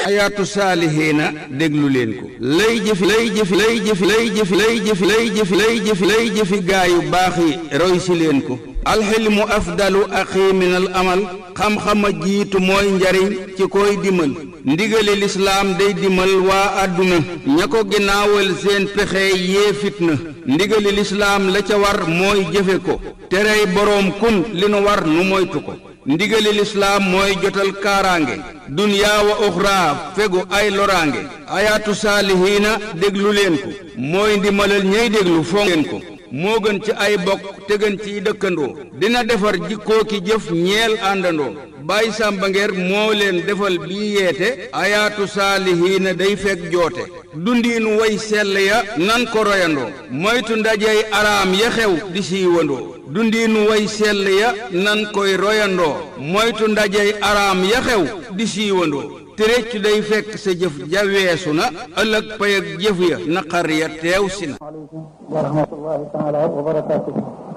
ayaatu saalihiina déglu leen ko lay jëfi lay jëfi lay jëfi lay jëfi lay jëfi lay jëfi lay jëfi lay jëfi gaayu baax yi roy si leen ko alxilmu afdalu axi min al amal xam-xama jiitu mooy njariñ ci koy dimal ndigali lislaam day dimal waa àdduna ña ko ginnaawal seen pexe yee fitna ndigali lislaam la ca war mooy jëfe ko terey boroom kun li nu war nu moytu ko ndigali lislaam mooy jotal kaaraange dunyaa wa uxraa fegu ay loraange ayaatu saalihiina déglu leen ko mooy ndimalal ñey déglu fonk leen ko moo gën ci ay bokk te gën ciy dëkkandoo dina defar jikkoo ki jëf ñeel àndandoo Baay Sàmba Ngeer moo leen defal bii yeete ayaatu saalihiina day fekk joote dundiinu way sell ya nan ko royandoo moytu ndajey araam ya xew di siiwandoo dundiinu way sell ya nan koy royandoo moytu ndajey araam ya xew di siiwandoo te réccu day fekk sa jëf ja weesu na ëllëg pay ak jëf ya naqar ya teew si na aleykum wa rahmatullahi taala wa barakaatuhu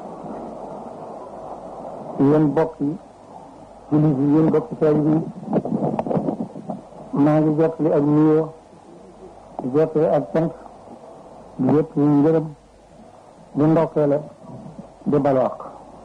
yéen bokk yi jullit yi yéen bokk taalibe yi maa ngi jottali ak nuyoo di jottali ak cant di jottali ngërëm di ndokkeele di balwaq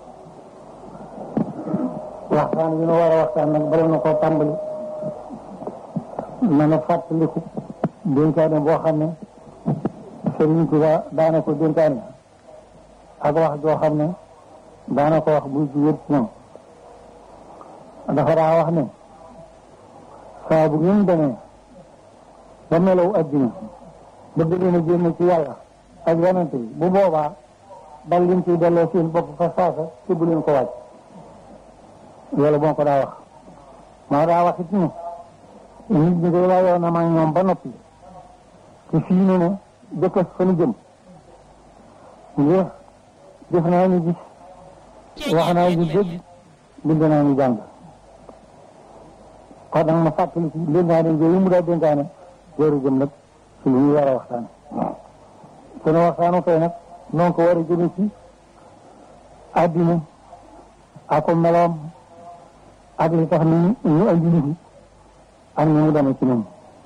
waxtaan bi nu war a waxtaan nag bala na koo tàmbali na na fàttaliku dénkaane boo xam ne Sëriñ Tuba daana ko dénkaane ak wax joo xam ne daana ko wax buy jugéen ci ñoom dafa daa wax ne saa bu ngeen demee ba melaw addina bëgg leen a génn ci yàlla ak yonente bi bu boobaa dal leen ciy delloo seen bopp fa saasa te bu leen ko wàcc loolu moo ko daa wax maa daa wax it ni nit ñi day waayoo na maa ñoom ba noppi te fii ne ne jëkkës fa nu jëm ngir def naa ñu gis wax naa ñu dégg bind naa ñu jàng kon nag ma fàttali ci dénkaane yooyu mu daa dénkaane jooru jëm nag ci lu ñu war a waxtaan sunu waxtaanu tey nag noonu ko war a jëme ci àddina ak ko meloom ak li tax ni ñu andi ñu fi ak ni mu demee ci ñun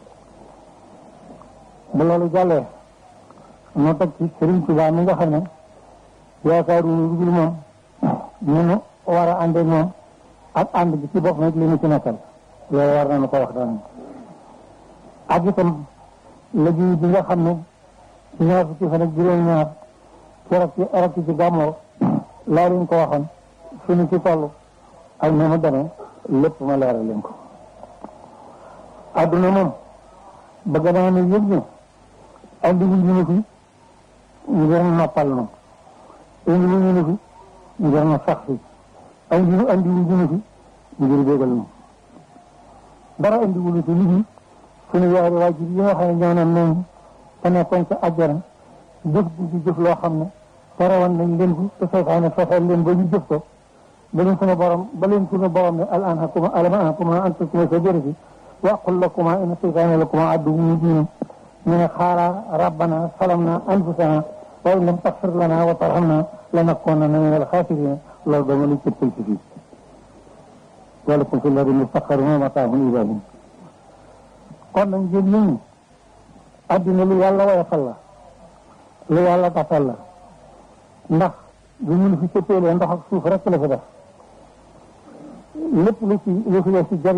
bu loolu jàllee noo teg ci Sëriñ Tuubaa mi nga xam ne yaakaaru lu dul moom ñu nu war a ànd ak moom ak ànd bi ci bopp nag li ñu ci nekkal loolu war nañu ko wax daan ak itam liggéey bi nga xam ne ci ñaar fukki fan ak juróom-ñaar keroog ci arab ci gàmmoo laa leen ko waxoon suñu ci toll ak ni mu demee lépp ma leeral leen ko adduna moom bëgg naa ne yëg ne andi wu ñu ne fi ngir noppal nu indi wu ñu ne fi ngir na sax fi andi andi wu ñu ne fi ngir bégal nu dara andi wu ñu fi nit ñi suñu yaari waajur yi nga xam ne ñoo ne noonu te nekkoon ca àjjana jëf di jëf loo xam ne tere woon nañ leen ko te seytaane fexeel leen ba ñu jëf ko ba leen suñu borom ba leen suñu borom ne al anhakuma alam anhakuma an takuma shajarati wa aqul lakuma inna seytaane lakuma aduwwun mubin ñu ne xaara rabbana salamna anfusana wa in lam taxfir lana wa tarhamna lanakunanna min alxaasirina loolu dama lu cëppal ci fii walakum fi lardi mustaqarrun wa mataahun ilaa hiin kon nag ngeen nit ñi addina lu yàlla woyofal la lu yàlla tafal la ndax bu ñu fi cëppeelee ndox ak suuf rek la fi def lépp lu ci lu fi ci jariñ